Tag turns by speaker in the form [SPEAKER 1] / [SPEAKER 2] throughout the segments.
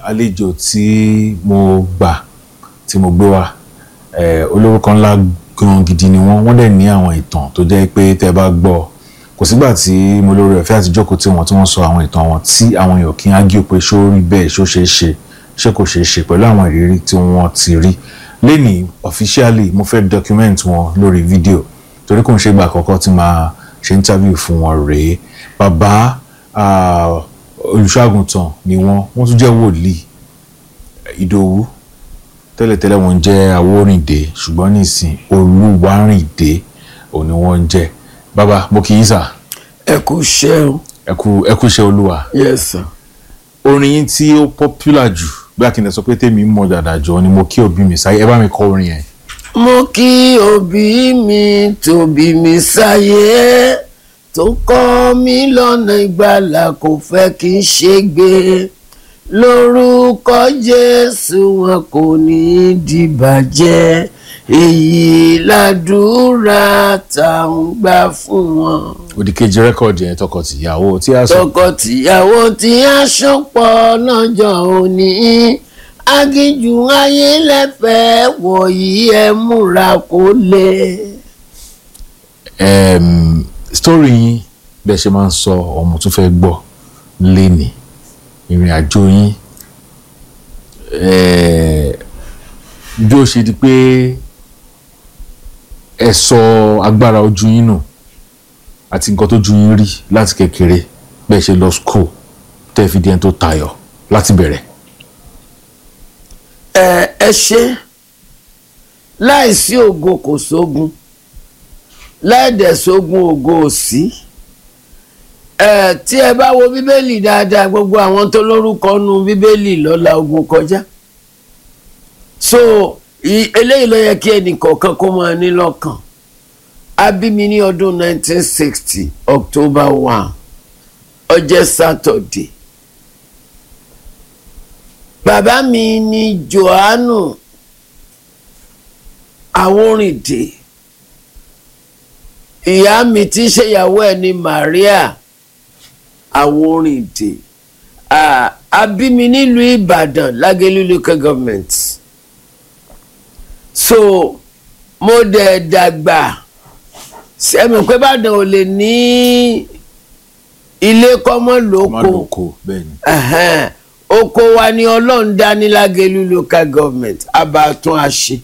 [SPEAKER 1] àlejò tí mo gbà tí mo gbé wá eh, olórúkọ ńlá gan gidi ni wọ́n wọ́n dẹ̀ ní àwọn ìtàn tó jẹ́ pé tẹ́ bá gbọ́ kò sígbà tí mo lórí ọ̀fẹ́ àti jókòó tí wọ́n tí wọ́n sọ àwọn ìtàn wọn tí àwọn èèyàn kì í ágíò pé ṣó rí bẹ́ẹ̀ ṣó ṣeé ṣe ṣé kò ṣeé ṣe pẹ̀lú àwọn ìrírí tí wọ́n ti rí lẹ́nìí officially mo fẹ́ document wọn lórí fídíò torí kò ń ṣe ìgbà àkọ́kọ́ tí máa ṣe interview fún wọn rèé bàbá ah, olùṣọ́àgùntàn ni wọ́n wọ́n tún jẹ́ wòlíì ìdòwú tẹ́lẹ̀tẹ́lẹ̀ wọ́n jẹ́ awórìndé ṣùgbọ́n nísìn olúwarìndé òní wọ́n ń jẹ́ bàbá mo kì í sà
[SPEAKER 2] ẹ kú iṣẹ́ o
[SPEAKER 1] ẹ kú ẹ kú iṣẹ́ olúwa
[SPEAKER 2] yes sir.
[SPEAKER 1] orin yín tí ó popular jù bí akíndé sọ pé tèmi mọ̀ dàda jọ ni mo kí òbí mi sáyé ẹ bá mi kọ orin yẹn.
[SPEAKER 2] mo kí òbí mi tóbi mi sáyé tó kọ́ mi lọ́nà ìgbàlà kò fẹ́ kí n ṣègbé lórúkọ jésù wọn kò ní í dìbàjẹ́ èyí ládùúrà tá à ń gbà fún wọn.
[SPEAKER 1] òdìkejì rẹ́kọ̀dì yẹn tọkọ-tìyàwó tí a sọ
[SPEAKER 2] tọkọtìyàwó tí a ṣọpọ̀ lọ́jọ́ òní agíjù ayé lẹ́fẹ̀ẹ́ wọ̀nyí ẹ múra kó lè.
[SPEAKER 1] um, story yín bẹ́ẹ̀ ṣe máa ń sọ ọmọ tó fẹ́ gbọ́ léni ìrìn àjò yín eh, bí ó ṣe di pé ẹ sọ agbára ojú yín nù àti nǹkan tó ju yín rí láti kékeré bẹ́ẹ̀ ṣe lọ school tẹ́ fi di ẹni tó tayọ láti bẹ̀rẹ̀.
[SPEAKER 2] ẹ ẹ ṣe láìsí ògo kò sógun láìdẹ̀ sógun ògo ò sí ẹ tí ẹ bá wo bíbélì dáadáa gbogbo àwọn tó lórúkọ nu bíbélì lọ́la ogun kọjá so i- eléyìí ló yẹ kí ẹnìkọ̀ọ̀kan kó máa ní lọ́kàn a bí mi ní ọdún 1960 October 1 ọjọ́ Saturday bàbá mi ni Jòhánù Àwórìndé ìyá mi tí í ṣèyàwó ẹ̀ ní Maria Àwórìndé Ah, a bí mi nílùú Ìbàdàn Lágẹ̀lú local government so mo dẹ̀ dàgbà sẹ́mi pé Ìbàdàn ò lè ní ilé kọ́mọ́
[SPEAKER 1] má
[SPEAKER 2] lóko
[SPEAKER 1] lóko bẹ́ẹ̀ ni.
[SPEAKER 2] ẹ̀hẹ́n. oko wa ni ọlọ́run dá ní Lágẹ̀lú local government abatún àṣẹ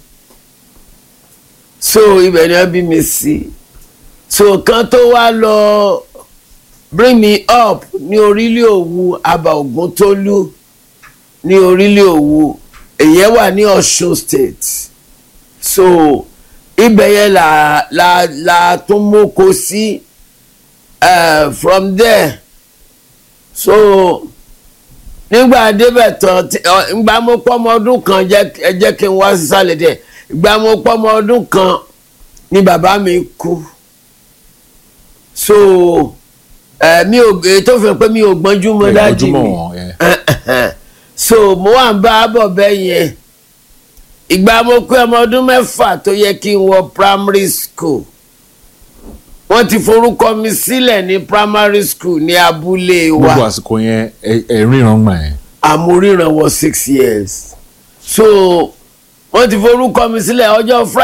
[SPEAKER 2] so ibẹ̀ ni wọ́n bí mi sí so kan tó wá lọ bring me up ní orílẹ̀ òwu Aba Ògúntólú ní orílẹ̀ òwu èyẹ wà ní Ọ̀ṣun state so ibẹ̀ yẹn là là là tún mọ́kọ sí eh, from there so nígbà débẹ̀ tán tí- ọ, ìgbà mo pọ́ ọmọ ọdún kan jẹ́ ẹ jẹ́ kí n wá sísàlẹ̀ díẹ̀ ìgbà mo pọ́ ọmọ ọdún kan ni bàbá mi kú so ẹ mi ò èyí tó fi pé mi ò gbọ́njú mọ́ dájú
[SPEAKER 1] ojúmọ́
[SPEAKER 2] mi
[SPEAKER 1] wọn ẹ.
[SPEAKER 2] so mo wà ń bá a bọ̀ bẹ́ẹ̀ yẹn ìgbà mo pé ọmọ ọdún mẹ́fà tó yẹ kí n wọ primary school wọ́n ti forúkọ mi sílẹ̀ ní primary school ní abúlé wa
[SPEAKER 1] gbogbo àsìkò yẹn ẹ- ẹ ríran gbà yẹn.
[SPEAKER 2] àmúríran wọ six years so wọ́n ti forúkọ mi sílẹ̀ ọjọ́ friday.